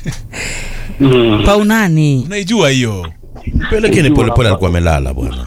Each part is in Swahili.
Mm. paunani unaijua hiyo pelekeni polepole alikuwa amelala bwana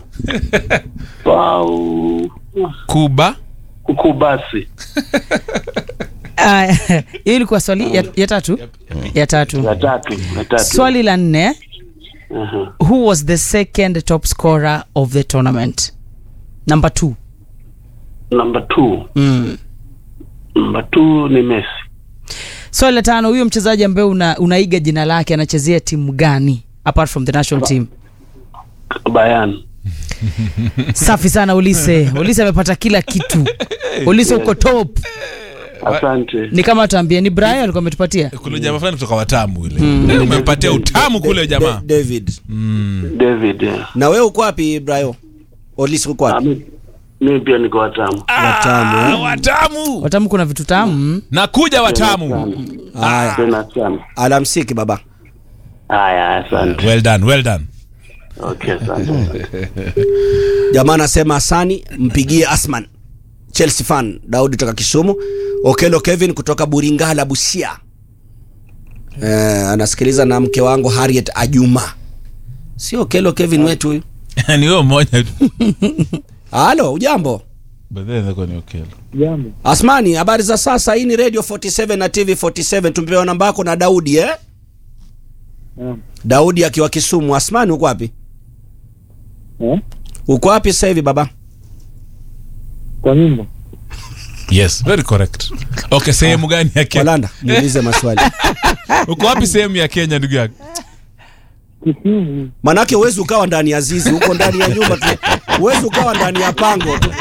Pau kuba kukubasi Aya, hiyo ilikuwa swali ya, ya tatu ya tatu ya tatu ya tatu. swali la nne Aha. who was the second top scorer of the tournament number two Number two. mm. Number two ni Messi. swali la tano huyo mchezaji ambaye una, unaiga jina lake anachezea timu gani apart from the national team Bayern. safi sana ulise ulise amepata kila kitu ulise uko top Asante. ni kama tuambie ni brian alikuwa ametupatia kuna jamaa fulani kutoka watamu ile umempatia utamu kule jamaa Da- david David. yeah. na wewe uko wapi brayo olisi uko Ah, wapi mi- Mimi pia niko watamu. watamu Ah, eh? watamu watamu kuna vitu tamu nakuja watamu haya Tena sana. alamsiki baba Haya, asante. well done well done Okay, asante. jamaa anasema asani mpigie asman chelsea fan daudi kutoka kisumu okelo kevin kutoka buringala busia eh, anasikiliza na mke wangu harriet ajuma sio okelo kevin wetu huyu ni huyo mmoja tu halo ujambo But then ilikuwa ni Okello. Jambo. asmani habari za sasa hii ni radio 47 na tv 47 tumepewa namba yako na daudi eh? Naam. daudi akiwa kisumu asmani uko wapi Eh? uko wapi sasa hivi baba Kwa nyumba. yes very correct okay sehemu gani ya kenya walanda muulize maswali uko wapi sehemu ya kenya ndugu yako Kisumu. manake huwezi ukawa ndani ya zizi huko ndani ya nyumba tu huwezi ukawa ndani ya pango tu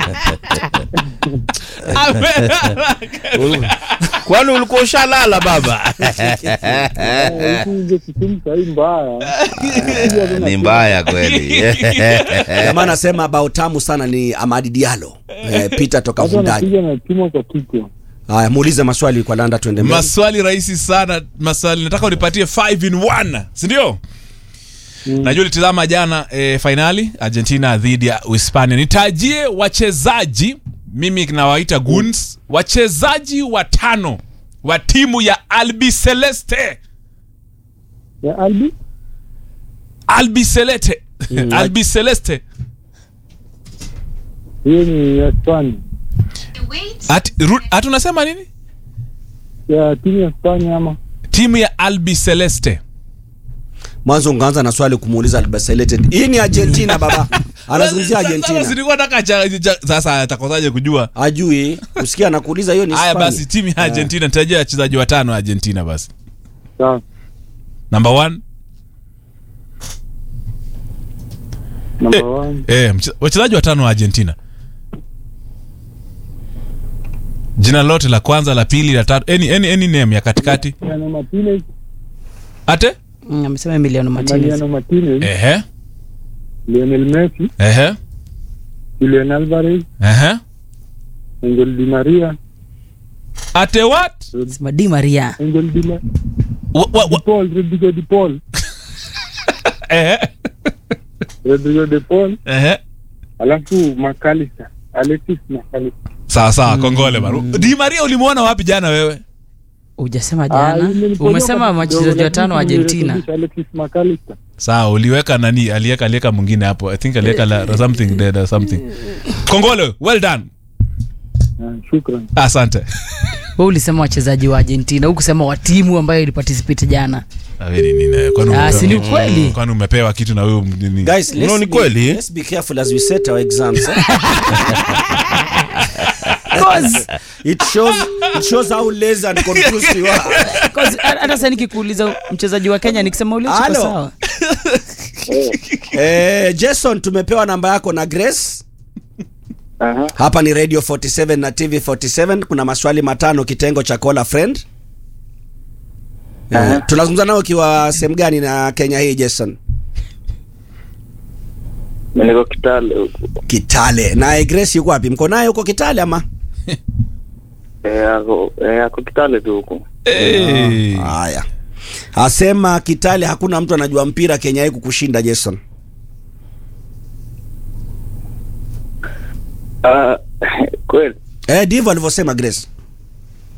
kwani ulikuwa ushalala baba Huku nje Kisumu sahii mbaya. ni mbaya kweli jamaa anasema bao tamu sana ni amadi dialo eh, peter toka Watu vundaji wanapiga na chuma kwa kichwa. haya muulize maswali kwa landa tuende mbele maswali rahisi sana maswali nataka unipatie 5 in 1 sindio mm. najua ulitizama jana e, fainali argentina dhidi ya uhispania nitajie wachezaji mimi nawaita guns wachezaji watano wa timu ya albi celeste Ya Albi? albi celeste albi celeste Hiyo ni ya Spania. Ati- ru- ati unasema nini Ya timu ya Spania ama? timu ya albi celeste mwanzo ungeanza na swali kumuuliza albaselete hii ni argentina baba anazungumzia Sasa argentina silikuwa nataka cha- cha- sasa atakosaje kujua ajui usikia anakuuliza hiyo ni haya Hispania. basi timu ya argentina nitajia wachezaji watano wa argentina basi Sawa. number one Number Eh. one. eh, mche- wachezaji watano wa argentina jina lote la kwanza la pili la tatu any, any, any name ya katikati Mariano Martinez. ate Mm, amesema emiliano martinez Mariano Martinez. ehe Lionel Messi. ehe Julian Alvarez. ehe Angel Di Maria. ate what sema di maria Angel Di Ma- wa, wa, Di wa, Paul. Rodrigo Di Paul. ehe Rodrigo Di Paul. ehe Alafu McAllister. Alexis McAllister. sawa sawa kongole baru di maria ulimwona wapi jana wewe ujasema Ah, jana yule nilipotoka umesema kidogo, wachezaji lakini watano wa argentina nimerekebisha Alexis McAllister. sawa uliweka nani aliweka aliweka mwingine hapo i think aliweka la, something dead or something kongole well done Ah, Shukran. asante we ulisema wachezaji wa argentina hukusema wa timu ambayo iliparticipate jana Aweli nini, kwani Ah, umepewa- si ni ukweli? kwani umepewa kitu na wewe nini? guys let's No, ni be- kweli. let's be careful as we set our exams eh? Cause- it shows it shows how lazy and confused you are cause hata sa nikikuuliza mchezaji wa kenya nikisema ule Halo. sawa eh, jason tumepewa namba yako na grace Aha. hapa ni radio 47 na tv 47 kuna maswali matano kitengo cha call a friend eh, tunazungumza nao ukiwa sehemu gani na kenya hii jason Mimi niko Kitale huko. kitale naye grace yuko wapi mko naye huko kitale ama Eh, ako eh, ako Kitale tu huko. Hey. haya asema kitale hakuna mtu anajua mpira kenya hii kukushinda jason Ah, kweli. eh, ndivyo alivyosema grace